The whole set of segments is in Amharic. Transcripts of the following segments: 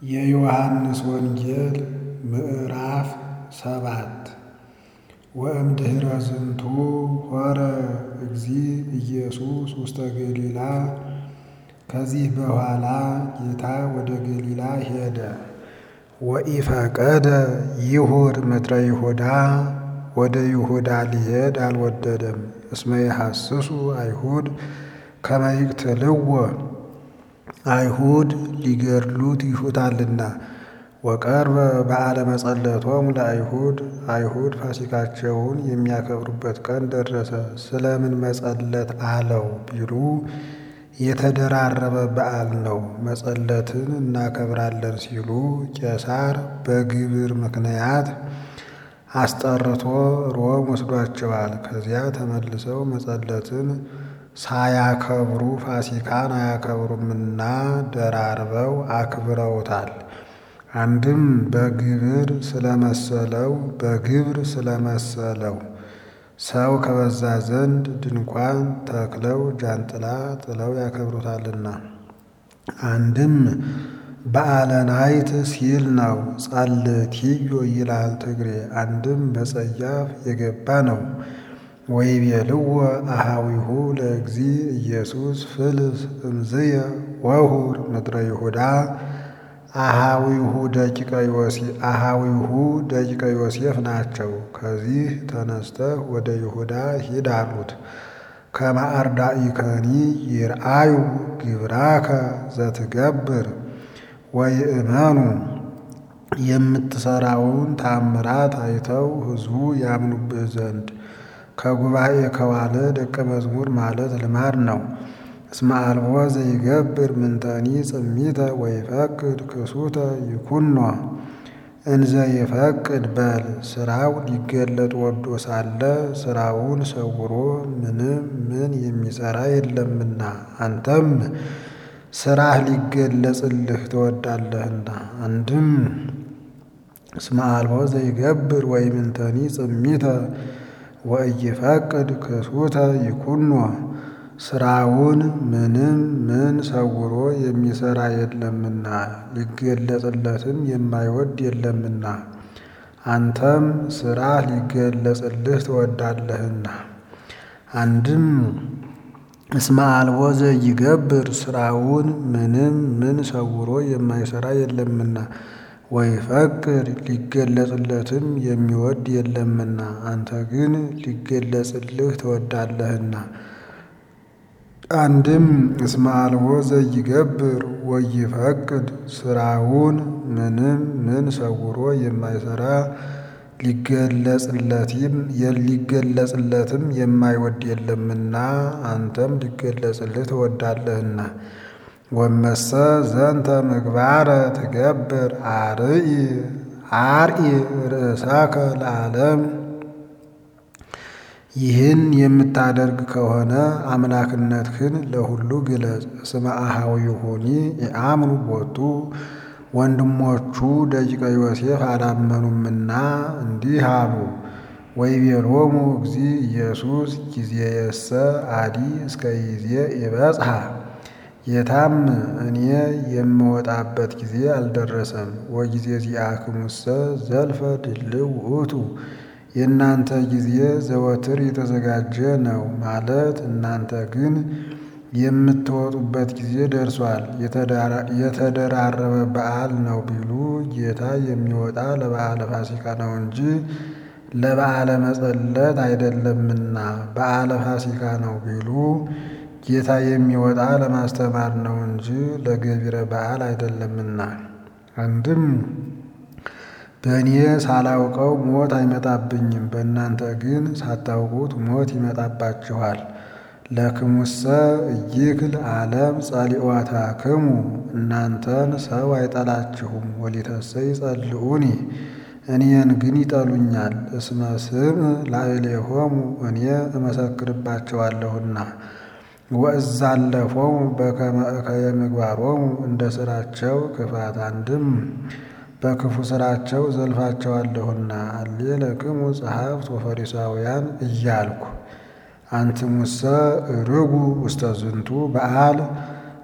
የዮሐንስ ወንጌል ምዕራፍ ሰባት ወእምድኅረ ዝንቱ ሖረ እግዚእ ኢየሱስ ውስተ ገሊላ። ከዚህ በኋላ ጌታ ወደ ገሊላ ሄደ። ወኢፈቀደ ይሁር ምድረ ይሁዳ ወደ ይሁዳ ሊሄድ አልወደደም። እስመ የሐስሱ አይሁድ ከመ ይቅትልዎ አይሁድ ሊገድሉት ይሹታልና። ወቀርበ በዓለ መጸለቶሙ ለአይሁድ አይሁድ ፋሲካቸውን የሚያከብሩበት ቀን ደረሰ። ስለምን መጸለት አለው ቢሉ የተደራረበ በዓል ነው። መጸለትን እናከብራለን ሲሉ ቄሳር በግብር ምክንያት አስጠርቶ ሮም ወስዷቸዋል። ከዚያ ተመልሰው መጸለትን ሳያከብሩ ፋሲካን አያከብሩምና ደራርበው አክብረውታል። አንድም በግብር ስለመሰለው በግብር ስለመሰለው ሰው ከበዛ ዘንድ ድንኳን ተክለው ጃንጥላ ጥለው ያከብሩታልና። አንድም በዓለ ናይት ሲል ነው። ጸልትዮ ይላል ትግሬ። አንድም በጸያፍ የገባ ነው። ወይቤልዎ አሃዊሁ ለእግዚእ ኢየሱስ ፍልስ እምዝየ ወሁር ምድረ ይሁዳ አሃዊሁ ደቂቀ ዮሴፍ አሃዊሁ ደቂቀ ዮሴፍ ናቸው። ከዚህ ተነስተህ ወደ ይሁዳ ሂድ አሉት። ከመ አርዳኢከኒ ይርአዩ ግብራከ ዘትገብር ወይእመኑ የምትሠራውን ታምራት አይተው ሕዝቡ ያምኑብህ ዘንድ ከጉባኤ ከዋለ ደቀ መዝሙር ማለት ልማድ ነው። እስመ አልቦ ዘይገብር ምንተኒ ጽሚተ ወይፈቅድ ክሱተ ይኩኖ እንዘ ይፈቅድ በል ሥራው ሊገለጥ ወዶ ሳለ ሥራውን ሰውሮ ምንም ምን የሚሠራ የለምና አንተም ሥራህ ሊገለጽልህ ትወዳለህና። አንድም እስመ አልቦ ዘይገብር ወይምንተኒ ጽሚተ ወኢይፈቅድ ክሱተ ይኩኖ ሥራውን ምንም ምን ሰውሮ የሚሠራ የለምና ሊገለጽለትም የማይወድ የለምና አንተም ሥራህ ሊገለጽልህ ትወዳለህና። አንድም እስመ አልቦ ዘይገብር ሥራውን ምንም ምን ሰውሮ የማይሠራ የለምና ወይፈቅድ ሊገለጽለትም የሚወድ የለምና አንተ ግን ሊገለጽልህ ትወዳለህና። አንድም እስመ አልቦ ዘይገብር ወይፈቅድ ሥራውን ምንም ምን ሰውሮ የማይሠራ ሊገለጽለትም የማይወድ የለምና አንተም ሊገለጽልህ ትወዳለህና። ወመሰ ዘንተ ምግባረ ትገብር አርኢ አርኢ ርእሳከ ለዓለም ይህን የምታደርግ ከሆነ አምላክነትህን ለሁሉ ግለጽ። እስመ አኀዊሁኒ የአምኑ ቦቱ ወንድሞቹ ደቂቀ ዮሴፍ አላመኑምና እንዲህ አሉ። ወይቤሎሙ እግዚእ ኢየሱስ ጊዜየሰ አዲ እስከ ይዜ ይበጽሐ ጌታም እኔ የምወጣበት ጊዜ አልደረሰም። ወጊዜ ዚአክሙሰ ዘልፈ ድልው ውእቱ የእናንተ ጊዜ ዘወትር የተዘጋጀ ነው ማለት እናንተ ግን የምትወጡበት ጊዜ ደርሷል። የተደራረበ በዓል ነው ቢሉ ጌታ የሚወጣ ለበዓለ ፋሲካ ነው እንጂ ለበዓለ መጸለት አይደለምና። በዓለ ፋሲካ ነው ቢሉ ጌታ የሚወጣ ለማስተማር ነው እንጂ ለገቢረ በዓል አይደለምና። አንድም በእኔ ሳላውቀው ሞት አይመጣብኝም፣ በእናንተ ግን ሳታውቁት ሞት ይመጣባችኋል። ለክሙሰ እይክል ዓለም ጸሊኦታክሙ እናንተን ሰው አይጠላችሁም። ወሊተሰ ይጸልኡኒ እኔን ግን ይጠሉኛል። እስመ ስም ላዕሌሆሙ እኔ እመሰክርባቸዋለሁና። ወእዛለፎሙ በከመ እከየ ምግባሮሙ እንደ ሥራቸው ክፋት አንድም በክፉ ሥራቸው ዘልፋቸዋለሁና። አሌ ለክሙ ጸሐፍት ወፈሪሳውያን እያልኩ አንትሙሰ ርጉ ውስተ ዝንቱ በዓል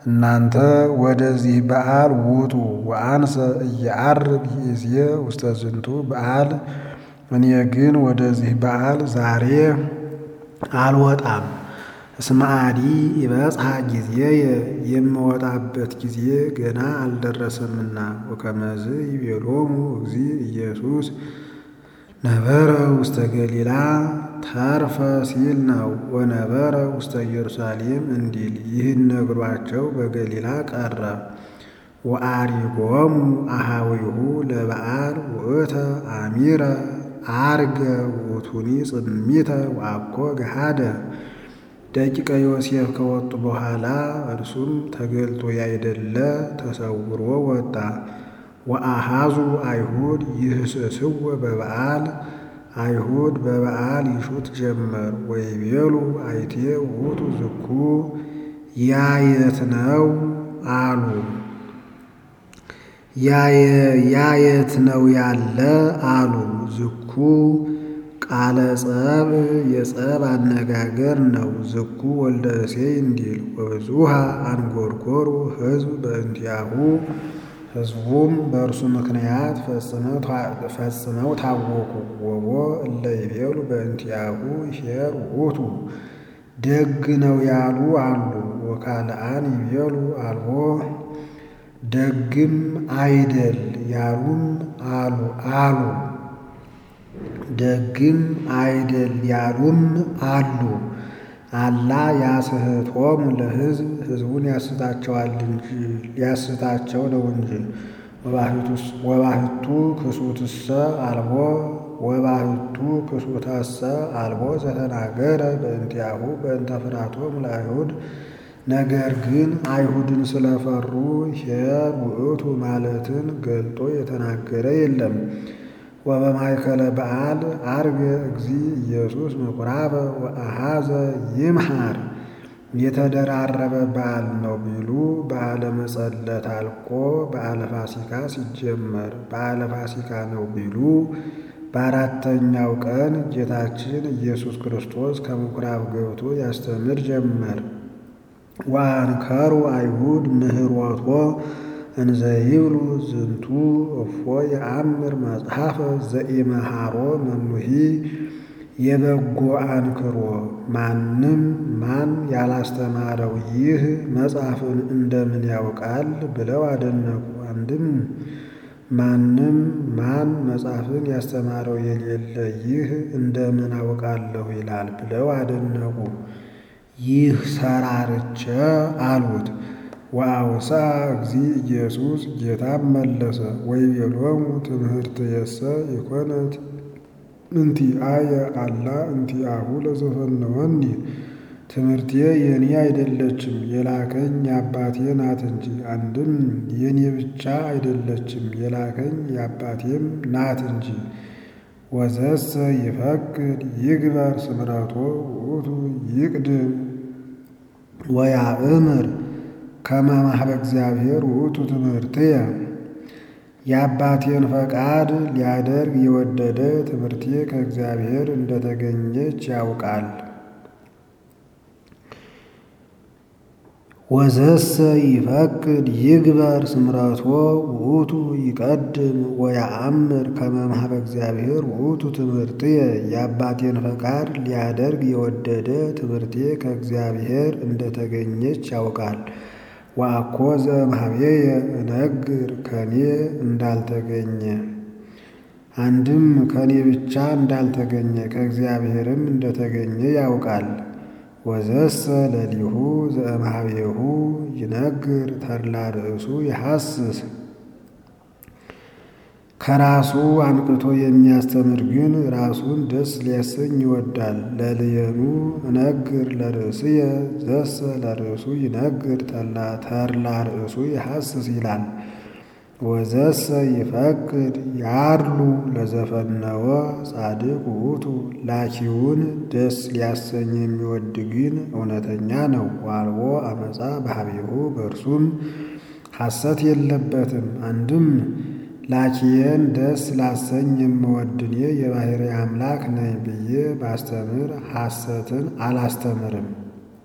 እናንተ ወደዚህ በዓል ውጡ ወአንሰ እየዐርግ ይእዜ ውስተ ዝንቱ በዓል እኔ ግን ወደዚህ በዓል ዛሬ አልወጣም። እስመ አዲ ይበጽሐ ጊዜየ የምወጣበት ጊዜ ገና አልደረሰምና። ወከመዝ ይቤሎሙ እግዚእ ኢየሱስ ነበረ ውስተ ገሊላ ተርፈ ሲል ነው። ወነበረ ውስተ ኢየሩሳሌም እንዲል ይህን ነግሯቸው በገሊላ ቀረ። ወአሪጎሙ አሃዊሁ ለበዓል ውእተ አሚረ አርገ ውእቱኒ ጽሚተ ወአኮ ገሃደ። ደቂቀ ዮሴፍ ከወጡ በኋላ እርሱም ተገልጦ ያይደለ ተሰውሮ ወጣ። ወአሃዙ አይሁድ ይህስስዎ በበዓል አይሁድ በበዓል ይሹት ጀመር። ወይቤሉ አይቴ ውእቱ ዝኩ ያየት ነው አሉ። ያየት ነው ያለ አሉ። ዝኩ ቃለ ጸብ የጸብ አነጋገር ነው። ዝኩ ወልደ እሴይ እንዲል ወብዙሃ አንጎርጎሩ ሕዝብ በእንቲአሁ ሕዝቡም በእርሱ ምክንያት ፈጽመው ታወኩ። ወቦ እለ ይቤሉ በእንቲአሁ ኄር ውእቱ ደግ ነው ያሉ አሉ። ወካልአን ይቤሉ አልቦ ደግም አይደል ያሉም አሉ አሉ ደግም አይደል ያሉም አሉ። አላ ያስሕቶሙ ለሕዝብ ሕዝቡን ያስታቸዋል እንጂ ሊያስታቸው ነው እንጂ። ወባሕቱ ክሱትሰ አልቦ ወባሕቱ ክሱተሰ አልቦ ዘተናገረ በእንቲአሁ በእንተ ፍርሃቶሙ ለአይሁድ ነገር ግን አይሁድን ስለፈሩ ኄር ውእቱ ማለትን ገልጦ የተናገረ የለም። ወበማእከለ በዓል ዐርገ እግዚእ ኢየሱስ ምኵራበ ወአኀዘ ይምሐር የተደራረበ በዓል ነው ቢሉ በዓለ መጸለት አልቆ በዓለ ፋሲካ ሲጀመር በዓለ ፋሲካ ነው ቢሉ በአራተኛው ቀን ጌታችን ኢየሱስ ክርስቶስ ከምኵራብ ገብቶ ያስተምር ጀመር። ወአንከሩ አይሁድ ምህሮቶ እንዘ ይብሉ ዝንቱ እፎ የአምር መጽሐፈ ዘኢመሃሮ መኑሂ የበጎ አንክሮ ማንም ማን ያላስተማረው ይህ መጽሐፍን እንደምን ያውቃል ብለው አደነቁ። አንድም ማንም ማን መጽሐፍን ያስተማረው የሌለ ይህ እንደምን አውቃለሁ ይላል ብለው አደነቁ። ይህ ሰራርቸ አሉት። ወአውሳ እግዚእ ኢየሱስ ጌታም መለሰ ወይቤሎሙ ትምህርትየሰ ኢኮነት እንቲአየ አላ እንቲአሁ ለዘፈነወኒ ትምህርቴ የኔ አይደለችም የላከኝ የአባቴ ናት እንጂ። አንድም የኔ ብቻ አይደለችም የላከኝ የአባቴም ናት እንጂ። ወዘሰ ይፈቅድ ይግበር ስምረቶ ውእቱ ይቅድም ወያእምር ከመ ማኅበ እግዚአብሔር ውእቱ ትምህርትየ የአባቴን ፈቃድ ሊያደርግ የወደደ ትምህርቴ ከእግዚአብሔር እንደተገኘች ያውቃል። ወዘሰ ይፈቅድ ይግበር ስምረቶ ውእቱ ይቀድም ወያአምር ከመ ማኅበ እግዚአብሔር ውእቱ ትምህርትየ የአባቴን ፈቃድ ሊያደርግ የወደደ ትምህርቴ ከእግዚአብሔር እንደተገኘች ያውቃል። ወአኮ ዘእምኀቤየ እነግር ከኔ እንዳልተገኘ አንድም ከኔ ብቻ እንዳልተገኘ ከእግዚአብሔርም እንደተገኘ ያውቃል። ወዘሰ ለሊሁ ዘእምኀቤሁ ይነግር ተድላ ርእሱ ይሐስስ ከራሱ አንቅቶ የሚያስተምር ግን ራሱን ደስ ሊያሰኝ ይወዳል። ለልየኑ እነግር ለርእስየ ዘሰ ለርእሱ ይነግር ተድላ ርእሱ ይሐስስ ይላል። ወዘሰ ይፈቅድ ያድሉ ለዘፈነወ ጻድቅ ውእቱ ላኪውን ደስ ሊያሰኝ የሚወድ ግን እውነተኛ ነው። ዋልቦ አመፃ በኀቤሁ በእርሱም ሐሰት የለበትም። አንድም ላኪየን ደስ ላሰኝ የምወድ እኔ የባሕርይ አምላክ ነኝ ብዬ ባስተምር ሐሰትን አላስተምርም።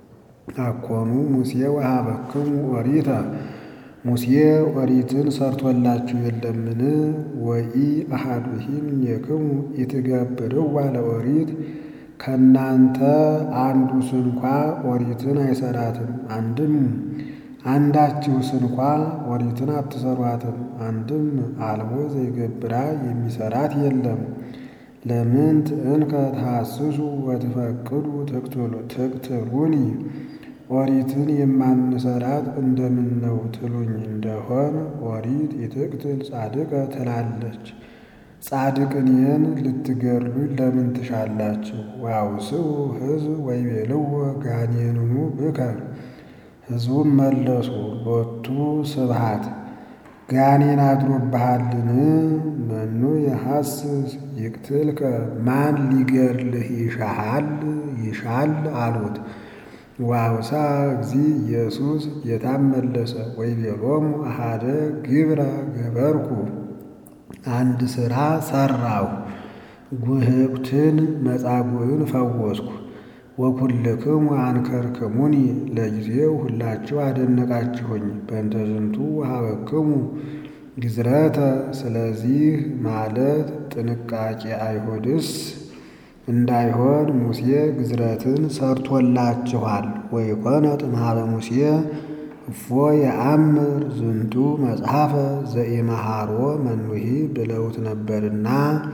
አኮኑ ሙሴ ወሀበክሙ ኦሪተ ሙሴ ኦሪትን ሰርቶላችሁ የለምን? ወኢ አሐዱሂ እምኔክሙ ኢትገብርዋ ለኦሪት ከእናንተ አንዱ ስንኳ ኦሪትን አይሰራትም። አንድም አንዳችሁ ስንኳ ኦሪትን አትሰሯትም። አንድም አልቦ ዘይገብራ የሚሰራት የለም። ለምንት እንከ ተሐስሱ ወትፈቅዱ ትቅትሉኒ ኦሪትን የማንሰራት እንደምን ነው ትሉኝ እንደሆን ኦሪት ይትቅትል ጻድቀ ትላለች። ጻድቅኔን ልትገድሉኝ ለምን ትሻላችሁ? ዋውስኡ ሕዝብ ወይቤልዎ ጋኔንኑ ብከ ሕዝቡም መለሱ ሎቱ ስብሐት ጋኔን አድሮብሃልን? መኑ የሐስስ ይቅትልከ ማን ሊገድልህ ይሻሃል ይሻል አሉት። ዋውሳ እግዚ ኢየሱስ ጌታም መለሰ ወይቤሎሙ አሐደ ግብረ ገበርኩ አንድ ሥራ ሠራሁ ጉህብትን መጻጉዕን ፈወስኩ። ወኩልክሙ አንከርክሙኒ ለጊዜው ሁላችሁ አደነቃችሁኝ። በእንተ ዝንቱ ወሀበክሙ ግዝረተ ስለዚህ ማለት ጥንቃቄ አይሁድስ እንዳይሆን ሙሴ ግዝረትን ሰርቶላችኋል። ወይኮነ ጥምሃበ ሙሴ እፎ የአምር ዝንቱ መጽሐፈ ዘኢመሃሮ መኑሂ ብለውት ነበርና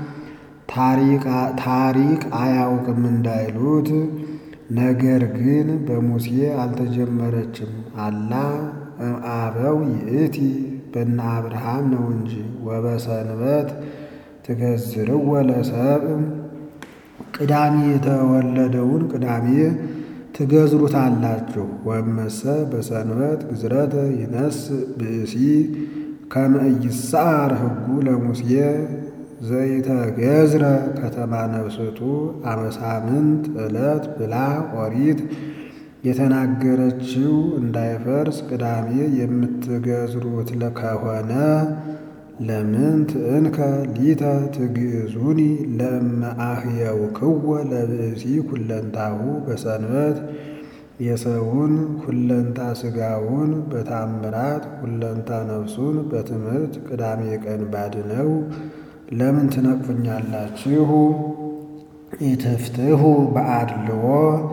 ታሪክ አያውቅም እንዳይሉት። ነገር ግን በሙሴ አልተጀመረችም። አላ አበው ይእቲ በነ አብርሃም ነው እንጂ ወበሰንበት ትገዝርዎ ለሰብእ ቅዳሜ የተወለደውን ቅዳሜ ትገዝሩታላችሁ። ወመሰ በሰንበት ግዝረተ ይነስ ብእሲ ከመ ኢይስዓር ሕጉ ለሙሴ ዘይተገዝረ ከተማ ነፍስቱ አመሳምንት ዕለት ብላ ኦሪት የተናገረችው እንዳይፈርስ ቅዳሜ የምትገዝሩት ከሆነ ለምን ትእንከ ሊተ ትግዙኒ ለእመ አህየውክዎ ለብእሲ ኩለንታሁ በሰንበት የሰውን ሁለንታ ሥጋውን በታምራት ሁለንታ ነፍሱን በትምህርት ቅዳሜ ቀን ባድነው ለምን ትነቅፉኛላችሁ? ኢትፍትሑ በአድልዎ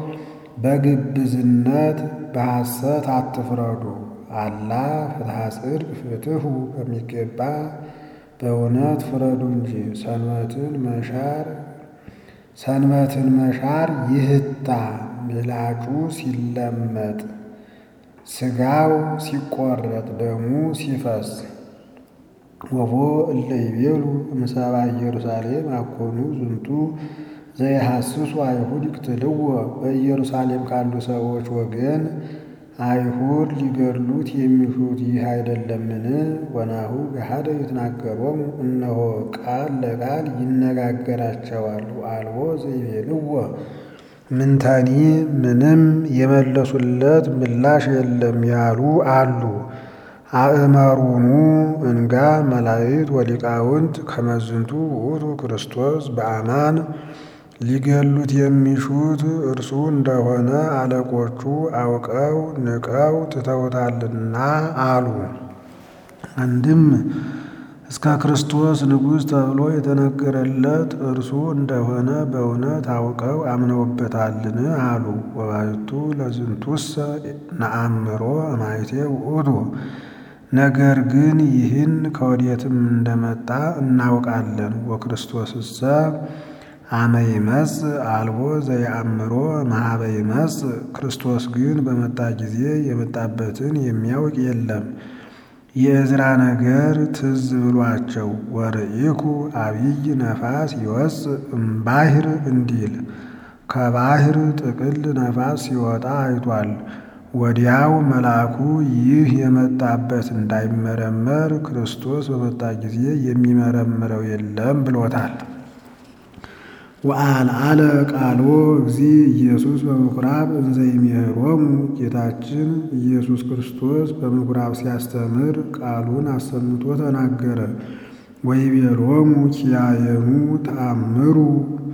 በግብዝነት በሐሰት አትፍረዱ። አላ ፍትሐ ጽድቅ ፍትሑ በሚገባ በእውነት ፍረዱ እንጂ ሰንበትን መሻር ሰንበትን መሻር ይህታ ምላጩ ሲለመጥ ሥጋው ሲቆረጥ ደሙ ሲፈስ ወቦ እለ ይቤሉ እምሰባ ኢየሩሳሌም አኮኑ ዝንቱ ዘይሐስሱ አይሁድ ይቅትልዎ በኢየሩሳሌም ካሉ ሰዎች ወገን አይሁድ ሊገድሉት የሚሹት ይህ አይደለምን? ወናሁ ገሃደ ይትናገሮሙ እነሆ ቃል ለቃል ይነጋገራቸዋል። አልቦ ዘይቤልዎ ምንተኒ ምንም የመለሱለት ምላሽ የለም ያሉ አሉ። አእመሩኑ እንጋ መላእክት ወሊቃውንት ከመዝንቱ ውእቱ ክርስቶስ በአማን ሊገሉት የሚሹት እርሱ እንደሆነ አለቆቹ አውቀው ንቀው ትተውታልና አሉ። አንድም እስከ ክርስቶስ ንጉሥ ተብሎ የተነገረለት እርሱ እንደሆነ በእውነት አውቀው አምነውበታልን አሉ። ወባሕቱ ለዝንቱሰ ነአምሮ እማይቴ ውእቱ ነገር ግን ይህን ከወዴትም እንደመጣ እናውቃለን። ወክርስቶስሰ አመ ይመጽእ አልቦ ዘየአምሮ እምኀበ ይመጽእ ክርስቶስ ግን በመጣ ጊዜ የመጣበትን የሚያውቅ የለም። የዕዝራ ነገር ትዝ ብሏቸው ወርኢኩ አብይ ነፋስ ይወጽእ እምባሕር እንዲል ከባሕር ጥቅል ነፋስ ሲወጣ አይቷል። ወዲያው መልአኩ ይህ የመጣበት እንዳይመረመር ክርስቶስ በመጣ ጊዜ የሚመረምረው የለም ብሎታል። ወአልዓለ ቃሎ እግዚ ኢየሱስ በምኵራብ እንዘ ይሜሮሙ ጌታችን ኢየሱስ ክርስቶስ በምኵራብ ሲያስተምር ቃሉን አሰምቶ ተናገረ። ወይቤሎሙ ኪያየኑ ተአምሩ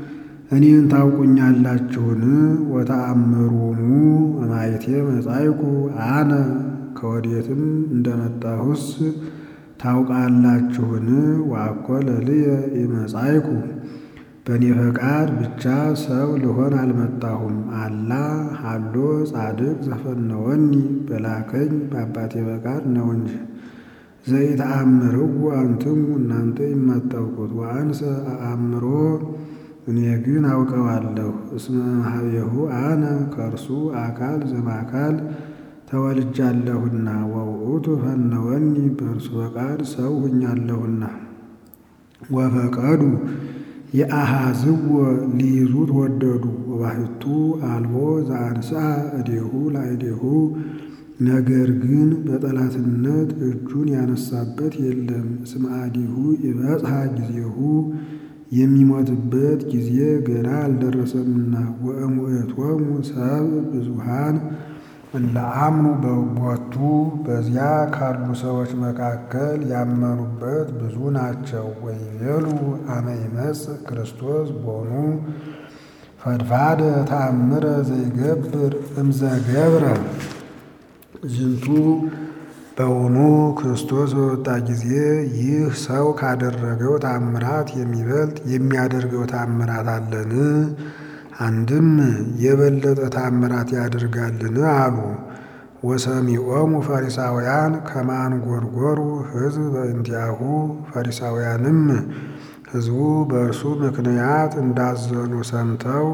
እኔን ታውቁኛላችሁን? ወተአምሩኑ እማይቴ መጻይኩ አነ ከወዴትም እንደመጣሁስ ታውቃላችሁን? ዋኮ ለልየ ኢመጻይኩ በእኔ ፈቃድ ብቻ ሰው ልሆን አልመጣሁም። አላ ሀሎ ጻድቅ ዘፈነወኒ በላከኝ በአባቴ ፈቃድ ነው እንጂ። ዘይተአምርዎ አንትሙ እናንተ የማታውቁት ወአንሰ አእምሮ እኔ ግን አውቀዋለሁ። እስመ እምኀቤሁ አነ ከእርሱ አካል ዘማካል ተወልጃለሁና ወውእቱ ፈነወኒ በእርሱ ፈቃድ ሰው ሁኛለሁና። ወፈቀዱ የአሃዝዎ ሊይዙት ወደዱ። ወባሕቱ አልቦ ዘአንሥአ እዴሁ ለእዴሁ ነገር ግን በጠላትነት እጁን ያነሳበት የለም። እስመ አዲሁ ይበጽሐ ጊዜሁ የሚሞትበት ጊዜ ገና አልደረሰምና። ወእሙእቶሙ ሰብእ ብዙኃን እለ አምኑ በቦቱ በዚያ ካሉ ሰዎች መካከል ያመኑበት ብዙ ናቸው። ወይቤሉ አመ ይመጽእ ክርስቶስ ቦኑ ፈድፋደ ተአምረ ዘይገብር እምዘገብረ ዝንቱ በውኑ ክርስቶስ በወጣ ጊዜ ይህ ሰው ካደረገው ታምራት የሚበልጥ የሚያደርገው ታምራት አለን? አንድም የበለጠ ታምራት ያደርጋልን አሉ። ወሰሚዖሙ ፈሪሳውያን ከማንጎርጎሩ ሕዝብ በእንቲአሁ ፈሪሳውያንም ሕዝቡ በእርሱ ምክንያት እንዳዘኑ ሰምተው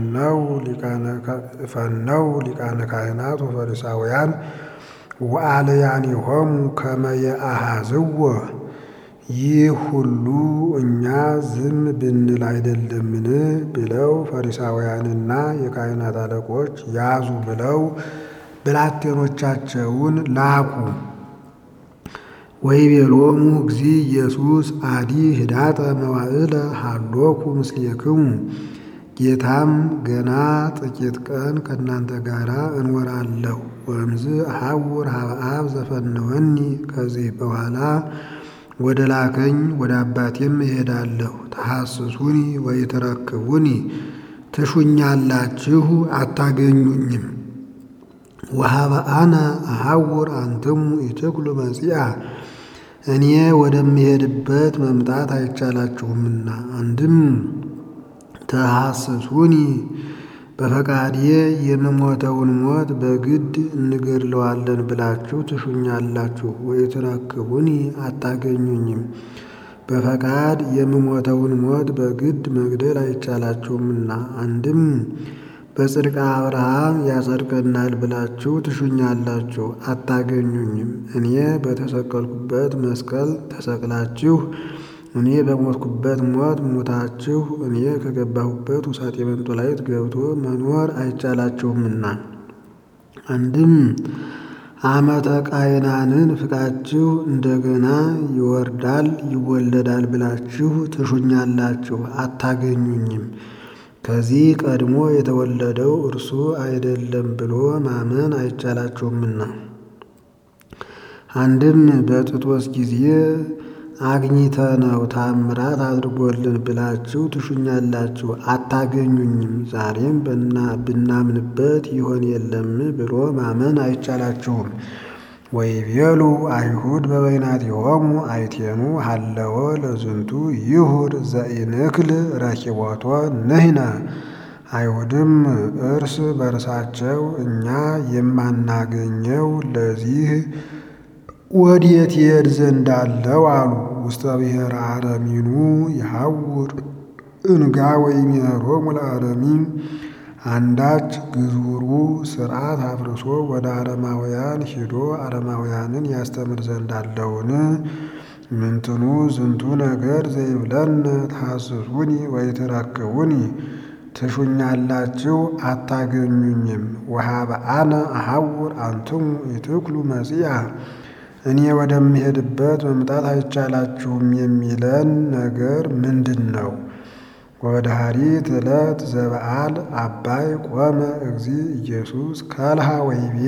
ፈነው ሊቃነ ካህናት ወፈሪሳውያን ወአልያኒሆሙ ከመ የአሃዝዎ ይህ ሁሉ እኛ ዝም ብንል አይደለምን? ብለው ፈሪሳውያንና የካህናት አለቆች ያዙ ብለው ብላቴኖቻቸውን ላኩ። ወይቤሎሙ እግዚእ ኢየሱስ አዲ ህዳጠ መዋዕለ ሀሎኩ ምስሌክሙ ጌታም ገና ጥቂት ቀን ከእናንተ ጋር እንወራለሁ። ወእምዝ አሐውር ኀበ አብ ዘፈነወኒ ከዚህ በኋላ ወደ ላከኝ ወደ አባቴም እሄዳለሁ። ተሐስሱኒ ወይትረክቡኒ ትሹኛላችሁ አታገኙኝም። ወኀበ አነ አሐውር አንትሙ ኢትኩሉ መጺአ እኔ ወደምሄድበት መምጣት አይቻላችሁምና። አንድም ተሐስሱኒ በፈቃዴ የምሞተውን ሞት በግድ እንገድለዋለን ብላችሁ ትሹኛላችሁ። ወይትረክቡኒ አታገኙኝም። በፈቃድ የምሞተውን ሞት በግድ መግደል አይቻላችሁምና። አንድም በጽድቀ አብርሃም ያጸድቀናል ብላችሁ ትሹኛላችሁ አታገኙኝም። እኔ በተሰቀልኩበት መስቀል ተሰቅላችሁ እኔ በሞትኩበት ሞት ሙታችሁ እኔ ከገባሁበት ውሳጤ መንጦላይት ገብቶ መኖር አይቻላችሁምና። አንድም ዓመተ ቃይናንን ፍቃችሁ እንደገና ይወርዳል ይወለዳል ብላችሁ ትሹኛላችሁ አታገኙኝም። ከዚህ ቀድሞ የተወለደው እርሱ አይደለም ብሎ ማመን አይቻላችሁምና። አንድም በጥጦስ ጊዜ አግኝተነው ታምራት አድርጎልን ብላችሁ ትሹኛላችሁ አታገኙኝም። ዛሬም ብናምንበት ይሆን የለም ብሎ ማመን አይቻላችሁም። ወይቤሉ አይሁድ በበይናቲሆሙ አይቴኑ ሀለወ ለዝንቱ ይሁድ ዘኢንክል ረኪቦቶ ንሕነ። አይሁድም እርስ በርሳቸው እኛ የማናገኘው ለዚህ ወዴት ይሄድ ዘንድ አለው አሉ። ውስተ ብሔረ አረሚኑ ይሐውር እንጋ ወይሜሮሙ ለአረሚን አንዳች ግዙሩ ሥርዓት አፍርሶ ወደ አረማውያን ሂዶ አረማውያንን ያስተምር ዘንድ አለውን? ምንትኑ ዝንቱ ነገር ዘይብለነ ተሐስሱኒ ወይትረክቡኒ ትሹኛላችሁ አታገኙኝም። ወኀበ አነ አሐውር አንትሙ ኢትኩሉ መጺአ እኔ ወደምሄድበት መምጣት አይቻላችሁም የሚለን ነገር ምንድን ነው? ወበዳህሪት ዕለት ዘበዓል አባይ ቆመ እግዚእ ኢየሱስ ከልሃ ወይቤ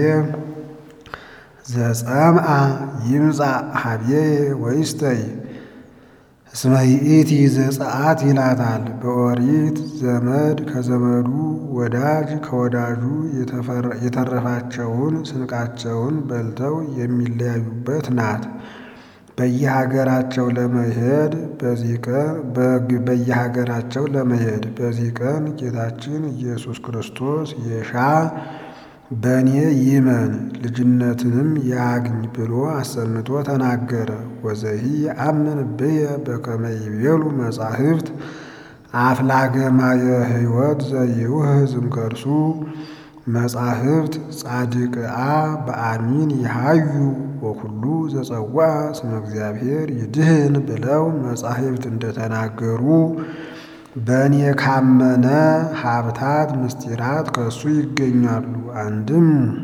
ዘጸምአ ይምጻእ ኀቤየ ወይስተይ። እስመ ይእቲ ዘጸአት ይላታል። በኦሪት ዘመድ ከዘመዱ ወዳጅ ከወዳጁ የተረፋቸውን ስንቃቸውን በልተው የሚለያዩበት ናት። በየሀገራቸው ለመሄድ በዚህ ቀን በየሀገራቸው ለመሄድ በዚህ ቀን ጌታችን ኢየሱስ ክርስቶስ የሻ በእኔ ይመን ልጅነትንም ያግኝ ብሎ አሰምቶ ተናገረ። ወዘሂ አምን ብየ በከመ ይቤሉ መጻሕፍት አፍላገማየ ሕይወት ዘይውህዝ እምከርሱ መጻሕፍት ጻድቅአ በአሚን ይሃዩ ወኩሉ ዘጸዋ ስመ እግዚአብሔር ይድህን ብለው መጻሕፍት እንደተናገሩ በእኔ ካመነ ሀብታት ምስጢራት ከእሱ ይገኛሉ። አንድም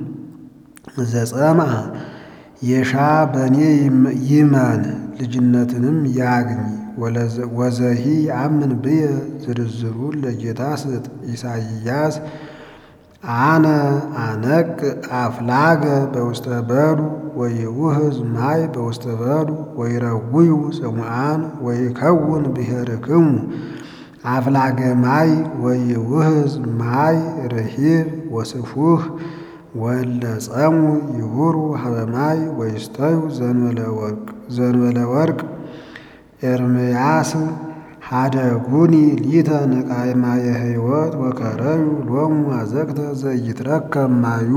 ዘጸምዐ የሻ በእኔ ይመን ልጅነትንም ያግኝ። ወዘሂ አምን ብየ ዝርዝሩን ለጌታ ስጥ። ኢሳይያስ አነ አነቅ አፍላገ በውስተ በዱ ወይውህዝ ማይ በውስተ በዱ ወይረውዩ ጽሙዓን ወይከውን ብሔርክሙ አፍላገ ማይ ወይውህዝ ማይ ርሂብ ወስፉህ ወለ ጸሙ ይሁሩ ሀበ ማይ ወይስተዩ ዘንበለ ወርቅ ኤርምያስ ሀደጉኒ ሊተ ንቃይ ማየ ሕይወት ወከረዩ ሎሙ አዘቅተ ዘይትረከብ ማዩ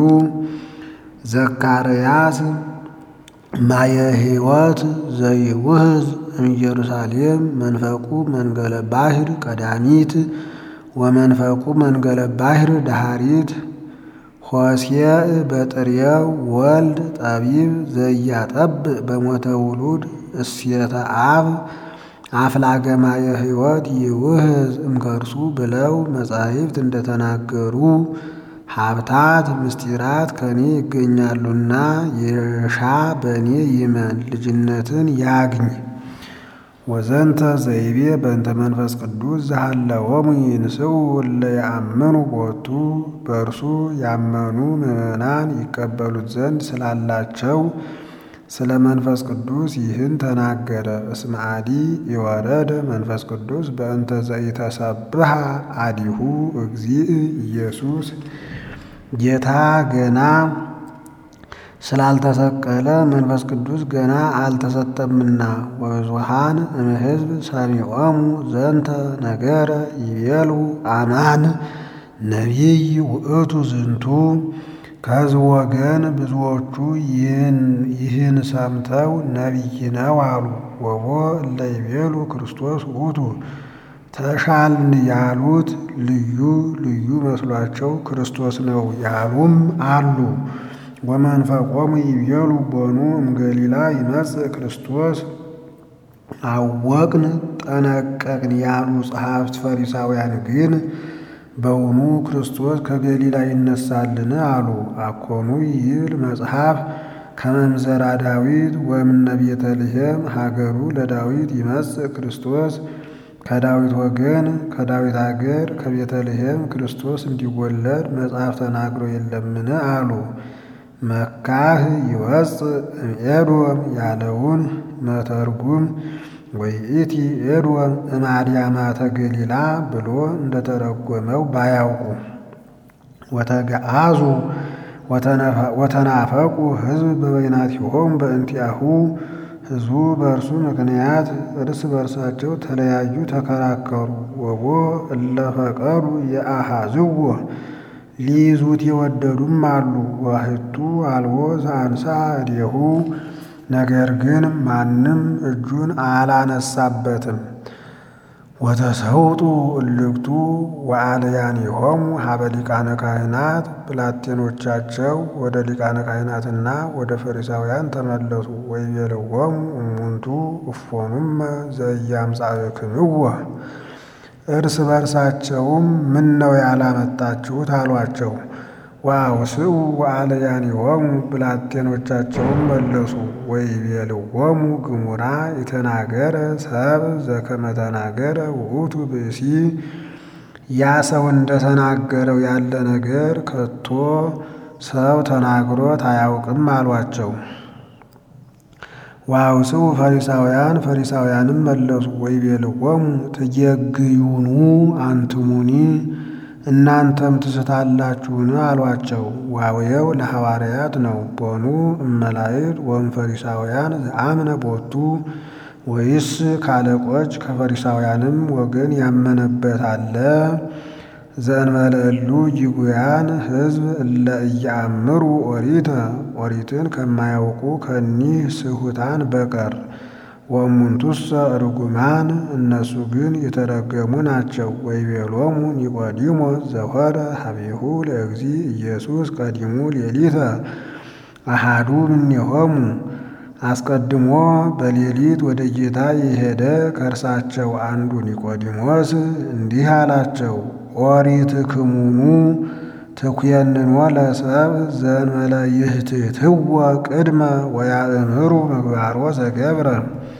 ዘካርያስ ማየ ሕይወት ዘይውህዝ እምኢየሩሳሌም መንፈቁ መንገለ ባሕር ቀዳሚት ወመንፈቁ መንገለ ባሕር ዳሃሪት ሆሴዕ በጥሬው ወልድ ጠቢብ ዘያጠብእ በሞተ ውሉድ እስየተ አብ አፍላገ ማየ ሕይወት ይውህዝ እምከርሱ ብለው መጻሕፍት እንደተናገሩ ሀብታት ምስጢራት ከኔ ይገኛሉና የሻ በእኔ ይመን ልጅነትን ያግኝ። ወዘንተ ዘይቤ በእንተ መንፈስ ቅዱስ ዘሃለወሙ ይንስኡ እለ ያአምኑ ቦቱ በእርሱ ያመኑ ምዕመናን ይቀበሉት ዘንድ ስላላቸው ስለ መንፈስ ቅዱስ ይህን ተናገረ። እስመ አዲ የወረደ መንፈስ ቅዱስ በእንተ ዘኢተሰብሐ አዲሁ እግዚእ ኢየሱስ ጌታ ገና ስላልተሰቀለ መንፈስ ቅዱስ ገና አልተሰጠምና። ወብዙሃን እምሕዝብ ሰሚዖሙ ዘንተ ነገረ ይቤሉ አማን ነቢይ ውእቱ ዝንቱ ከሕዝብ ወገን ብዙዎቹ ይህን ሰምተው ነቢይ ነው አሉ። ወቦ እለ ይቤሉ ክርስቶስ ውእቱ ተሻልን ያሉት ልዩ ልዩ መስሏቸው ክርስቶስ ነው ያሉም አሉ። ወመንፈቆሙ ይቤሉ ቦኑ እምገሊላ ይመጽእ ክርስቶስ አወቅን ጠነቀቅን ያሉ ጸሐፍት ፈሪሳውያን ግን በውኑ ክርስቶስ ከገሊላ ይነሳልን አሉ። አኮኑ ይብል መጽሐፍ ከመምዘራ ዳዊት ወእምነ ቤተልሔም ሀገሩ ለዳዊት ይመጽእ ክርስቶስ ከዳዊት ወገን ከዳዊት ሀገር ከቤተልሔም ክርስቶስ እንዲወለድ መጽሐፍ ተናግሮ የለምን አሉ። መካህ ይወፅእ እምኤዶም ያለውን መተርጉም ወይእቲ ኤዶም እማድያማተ ገሊላ ብሎ እንደተረጎመው ባያውቁ ወተገአዙ ወተናፈቁ ሕዝብ በበይናቲሆሙ በእንቲአሁ ሕዝቡ በእርሱ ምክንያት እርስ በርሳቸው ተለያዩ፣ ተከራከሩ። ወቦ እለፈቀዱ የአሃዝዎ ሊይዙት የወደዱም አሉ። ዋህቱ አልቦ ዘአንሳ እዴሁ ነገር ግን ማንም እጁን አላነሳበትም። ወተሰውጡ እልክቱ ወአልያኒሆሙ ሀበ ሊቃነ ካህናት ብላቴኖቻቸው ወደ ሊቃነ ካህናትና ወደ ፈሪሳውያን ተመለሱ። ወይቤልዎሙ እሙንቱ እፎኑመ ዘኢያምጻእክምዎ እርስ በርሳቸውም ምን ነው ያላመጣችሁት አሏቸው። ወአውስኡ ወአልያኒሆሙ ብላቴኖቻቸውም መለሱ። ወይቤልዎሙ ግሙራ የተናገረ ሰብ ዘከመ ተናገረ ውእቱ ብእሲ ያ ሰው እንደተናገረው ያለ ነገር ከቶ ሰው ተናግሮት አያውቅም አሏቸው። ወአውፅኡ ፈሪሳውያን ፈሪሳውያንም መለሱ ወይቤልዎሙ ትጌግዩኑ አንትሙኒ እናንተም ትስታላችሁን አሏቸው። ዋውየው ለሐዋርያት ነው። ቦኑ እመላእክት ወእም ፈሪሳውያን ዘአምነ ቦቱ ወይስ ካለቆች ከፈሪሳውያንም ወገን ያመነበት አለ? ዘእንበለ እሉ ይጉያን ሕዝብ እለ ኢየአምሩ ኦሪተ ኦሪትን ከማያውቁ ከኒህ ስሑታን በቀር ወእሙንቱሰ ርጉማን እነሱ ግን የተረገሙ ናቸው። ወይቤሎሙ ኒቆዲሞስ ዘሆረ ሀቤሁ ለእግዚ ኢየሱስ ቀዲሙ ሌሊተ አሃዱ እምኔሆሙ አስቀድሞ በሌሊት ወደ ጌታ የሄደ ከእርሳቸው አንዱ ኒቆዲሞስ እንዲህ አላቸው፣ ኦሪትክሙኑ ትኩየንኖ ለሰብ ዘእንበለ ይህትትዎ ቅድመ ወያእምሩ ምግባሮ ዘገብረ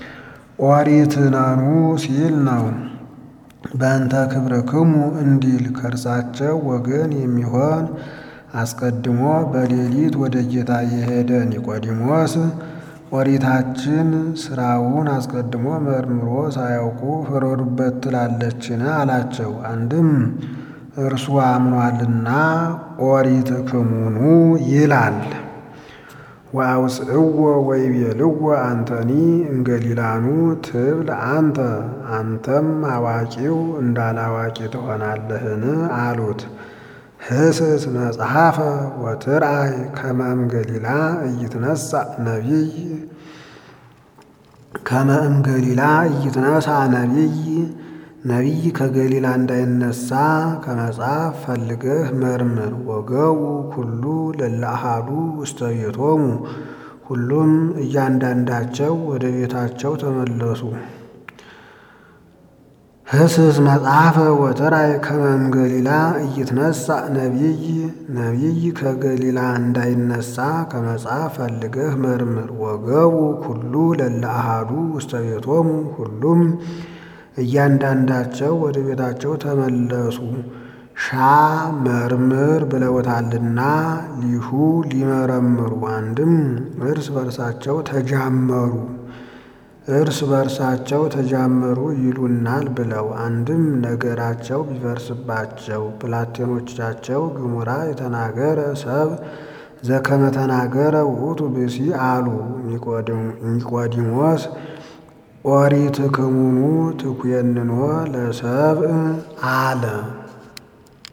ኦሪትነኑ ሲል ነው። በእንተ ክብርክሙ እንዲል ከእርሳቸው ወገን የሚሆን አስቀድሞ በሌሊት ወደ ጌታ የሄደ ኒቆዲሞስ ኦሪታችን ስራውን አስቀድሞ መርምሮ ሳያውቁ ፍረዱበት ትላለችን አላቸው። አንድም እርሱ አምኗልና ኦሪትክሙኑ ይላል። ወአውፅእዎ ወይቤልዎ አንተኒ እንገሊላኑ ትብል አንተ አንተም አዋቂው እንዳላዋቂ ትሆናለህን አሉት። ህስስ መጽሐፈ ወትርአይ ከመ እምገሊላ ኢይትነሣ ነቢይ ከመ እምገሊላ ኢይትነሣ ነቢይ ነቢይ ከገሊላ እንዳይነሳ ከመጽሐፍ ፈልገህ መርምር። ወገቡ ኩሉ ለእለ አሐዱ ውስተ ቤቶሙ ሁሉም እያንዳንዳቸው ወደ ቤታቸው ተመለሱ። ህስስ መጽሐፈ ወትርአይ ከመ እምገሊላ ኢይትነሣ ነቢይ ነቢይ ከገሊላ እንዳይነሳ ከመጽሐፍ ፈልገህ መርምር። ወገቡ ኩሉ ለእለ አሐዱ ውስተ ቤቶሙ ሁሉም እያንዳንዳቸው ወደ ቤታቸው ተመለሱ። ሻ መርምር ብለውታልና ሊሹ ሊመረምሩ አንድም እርስ በርሳቸው ተጃመሩ እርስ በርሳቸው ተጃመሩ ይሉናል ብለው አንድም ነገራቸው ቢፈርስባቸው ብላቴኖቻቸው ግሙራ የተናገረ ሰብ ዘከመ ተናገረ ውእቱ ብእሲ አሉ። ኒቆዲሞስ ኦሪትክሙኑ ትኩየንኖ ለሰብእ አለ።